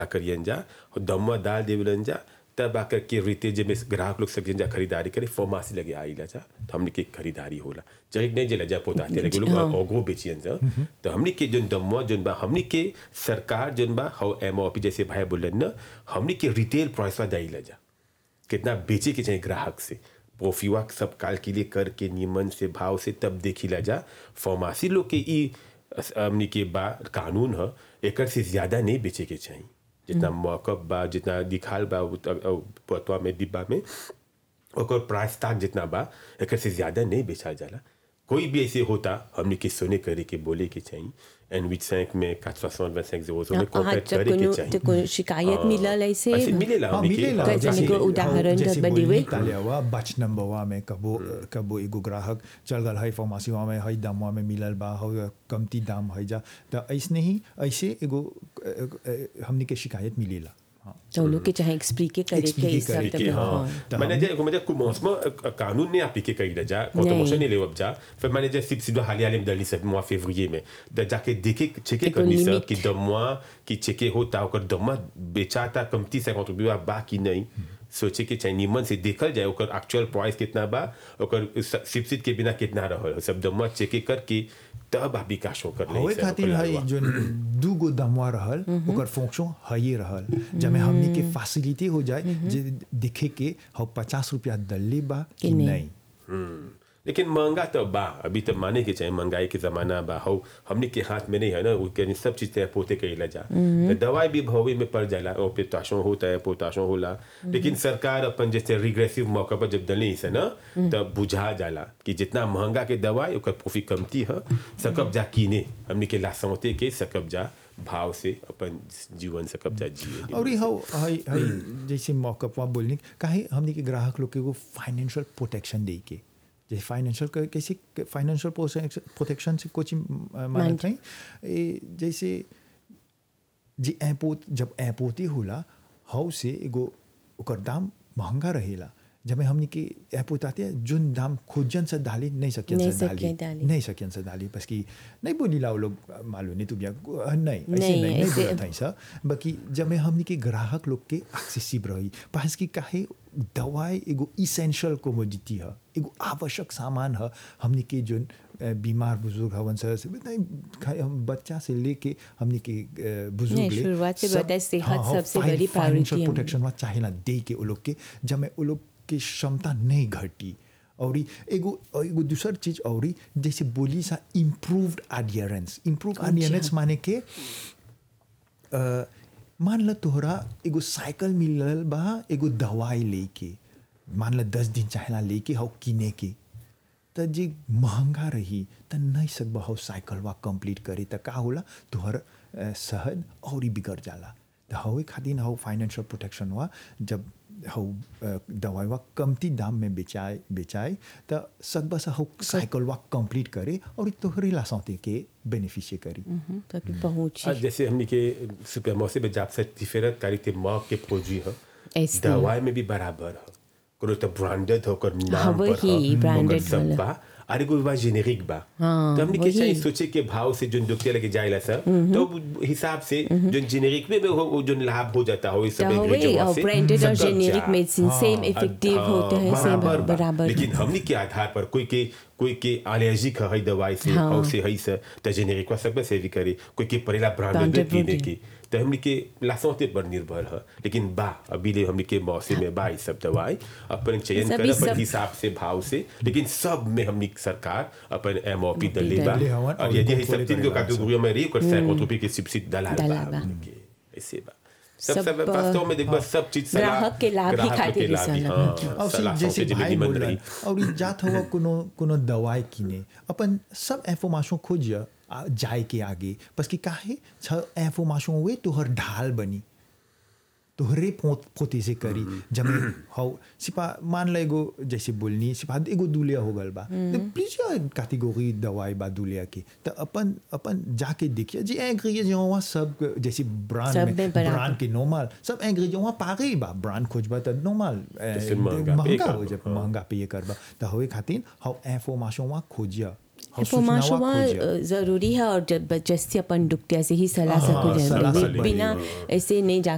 करियन जा दमवा डाल देवलन जा तब आकर के रीते जब ग्राहक लोग सब जा खरीदारी करे फार्मेसी लगे आइला जा तो हमने के खरीदारी होला चाहे नहीं जला जा पोताते लगे लोग ओगो बेचियन जा तो हमने के जोन दमवा जोन बा हमने के सरकार जोन बा हाउ एमओपी जैसे भाई बोलन ना हमने के रिटेल प्राइस वा दाइला जा कितना बेचे के चाहिए ग्राहक से प्रोफिवा सब काल के लिए करके नियमन से भाव से तब देखिला जा फार्मेसी लोग के ई हमने के बा कानून ह एकर से ज्यादा नहीं बेचे के चाहिए जितना मौकब बा जितना दिखाल बा पतवा में डिब्बा में ओकर प्राइस ताक जितना बा एकर से ज्यादा नहीं बेचा जाला कोई भी ऐसे होता हमने के सोने करे के बोले के चाहिए एन विच सैंक में quatre soixante vingt cinq zéro में कॉन्टैक्ट तो करे के कोनो चाहिए तो कोनो शिकायत मिलल ऐसे ऐसे मिलेला हाँ, हमने के मिलेला कैसे जैसे- निको उदाहरण जैसे बदी बोली हुई? ताले हुआ बच नंबरवा में कबो कबो एगो ग्राहक चल गल है फार्मेसीवा में हई दामवा में मिलल बा हो कमती दाम है जा तो ऐसने ही ऐसे एगो अ, अ, हमनी के शिकायत मिलेला हाँ तो लोग के चाहे एक्सप्लिक करे के Explique ई सब करे तो कि हाँ हाँ मैंने जे को मतलब commencement कानून ने appliqué कई जा contribution ने ले अब जा फिर मैंने जे सिर्फ सिर्फ हालिया में दली सब mois février में द जाके देखे चेके Eko करनी सब limite. कि दम mois कि चेके होता ओकर दम बेचाता कमती 50 रुपया बा कि नहीं सोचे के चाहिए निमन से देखल जाए ओकर एक्चुअल प्राइस कितना बा ओकर सब्सिडी के बिना कितना रहल सब दम चेके करके तब आप विकास कर ले होए खातिर हई जो दू गो दमवा रहल ओकर फंक्शन हई रहल जब हमनी के फैसिलिटी हो जाए जे देखे के हम पचास रुपया दल्ले बा कि कि नहीं। नहीं हम्म, लेकिन महंगा तो बा अभी तो माने के चाहिए महंगाई के जमाना बा हो हमने के हाथ में नहीं है ना वो कहीं सब चीज तय पोते कही जा तो दवाई भी भवे में पड़ जाला और पोटाशो होता है पोटाशो होला लेकिन सरकार अपन जैसे रिग्रेसिव मौका पर जब दली से ना तब बुझा जाला कि जितना महंगा के दवाई ओकर प्रॉफिट कमती है सकब जा कीने हमने के लासौते के सकब जा भाव से अपन जीवन सकब जा जिए और ये हौ हई हई जैसे मौकपवा बोलने काहे हमनी के ग्राहक लोग के वो फाइनेंशियल प्रोटेक्शन दे के जैसे फाइनेंशियल कैसे फाइनेंशियल प्रोटेक्शन से कुछ मानत हैं ए, जैसे जे एपोत जब एपोती होला हौ से एगो ओकर दाम महंगा रहेला जब हमनी के एपोत आते जोन दाम खोजन से डाली नहीं सकियन नहीं से सकियन डाली डाली। नहीं सकियन से डाली बस कि नहीं बोली ला वो लोग मालूम नहीं तू बिया नहीं ऐसे नहीं, नहीं नहीं ऐसे- बोलत हई सा बाकी जब मैं हमनी के ग्राहक लोग के एक्सेसिव रही पास की काहे दवाई एगो इसेंशियल कोमोडिटी है एगो आवश्यक सामान है हमनी के जो अ, बीमार बुजुर्ग हवन सर से नहीं खाली हम बच्चा से लेके हमनी के अ, बुजुर्ग नहीं, ले शुरुआत से सब- बताए सेहत हाँ, हाँ, सबसे फाइन- बड़ी फाइनेंशियल priority है। प्रोटेक्शन वहाँ चाहेला दे के वो लोग के जब मैं वो लोग की क्षमता नहीं घटी और ई एगो एगो दूसर चीज और ई जैसे बोली सा इम्प्रूव्ड एडियरेंस इम्प्रूव एडियरेंस माने के अ, मान ल तोहरा एगो साइकिल मिलल बा एगो दवाई लेके मान ल दस दिन चाहेला लेके हौ किने के त जे महंगा रही त नहीं सकबा हौ साइकिलवा कंप्लीट करे त का होला तोहर अ, सहद और ही बिगड़ जाला त हवे खातिर हौ फाइनेंशियल प्रोटेक्शन हुआ जब हौ अ, दवाईवा कमती दाम में बेचाए बेचाए त सकबा से हौ साइकिलवा कंप्लीट करे और ई तोहरे ला सौते के बेनिफिशिय करी ताकि पहुंची आज जैसे हमने के सुपर मौसे में जाप से डिफरेंट क्वालिटी मार्क के प्रोजी है ऐसे। दवाई में भी बराबर है कोनो तो ब्रांडेड हो कर नाम हाँ, पर वही, है, branded ओकर सब वाला। बा और एगो बा जेनेरिक बा हाँ, तो हमने के वही। चाहिए सोचे के भाव से जो डॉक्टर लगे जाएला सर तो वो हिसाब से जो जेनेरिक में भी हो वो जो लाभ हो जाता हो इस सब तो वही ingredient और से ब्रांडेड और सब जेनेरिक जा। मेडिसिन सेम हाँ, इफेक्टिव हाँ, होते हैं सेम बराबर बा। बराबर लेकिन हमने के आधार पर कोई के कोई के एलर्जिक है दवाई से हाँ। और से है से तो जेनेरिक का सब से भी करे कोई के परेला ब्रांडेड Branded कीने branded। की तो हमने के लासौते पर निर्भर है लेकिन बा अभी ले हमने के मौसम में बा ई सब दवाई अपन चयन सभी कर अपन सब- हिसाब से भाव से लेकिन सब में हमने सरकार अपन एमओपी दले बा दले हवन और और यदि control है सब तीन करे को बा कैटेगरी में रही कर 50 रुपए के सब्सिडी दलाल बा दलाल बा। हमने के ऐसे बा सब सब, सब वास्तव में देखबा सब चीज सलाह ग्राहक के लाभ ही ग्राहक खातिर के लाभ ही, सलाह। हाँ, और सलाह जैसे सौंपे जे भाई निमन बोल रही और ई जात हुआ कोनो कोनो दवाई किने अपन सब इंफॉर्मेशन खोज आ- जाए के आगे बस कि काहे छ इंफॉर्मेशन हुए तोहर ढाल बनी तोहरे पोत पोते से करी जब हौ सिपा मान ल एगो जैसे बोलनी सिपा एगो दुलिया हो गल बा प्लीज कैटेगरी दवाई बा दुलिया के तो अपन अपन जाके देखिए जे इंग्रेडिएंट वहाँ सब जैसे ब्रांड सब में में बराबर। ब्रांड के नॉर्मल सब इंग्रेडिएंट वहाँ पागे बा ब्रांड खोजबा त नॉर्मल फिर महंगा पे महंगा करबा, हो जब हाँ। महंगा पे करबा त होए खातिर हौ इंफॉर्मेशन वहाँ खोजिया हौ इंफॉर्मेशन सूचनावा खोजिया जरूरी है और जब जैसे अपन डुक्तिया से ही सलाह हाँ, सकूँ सलाह जाने सकूँ। बिना ऐसे नहीं जाके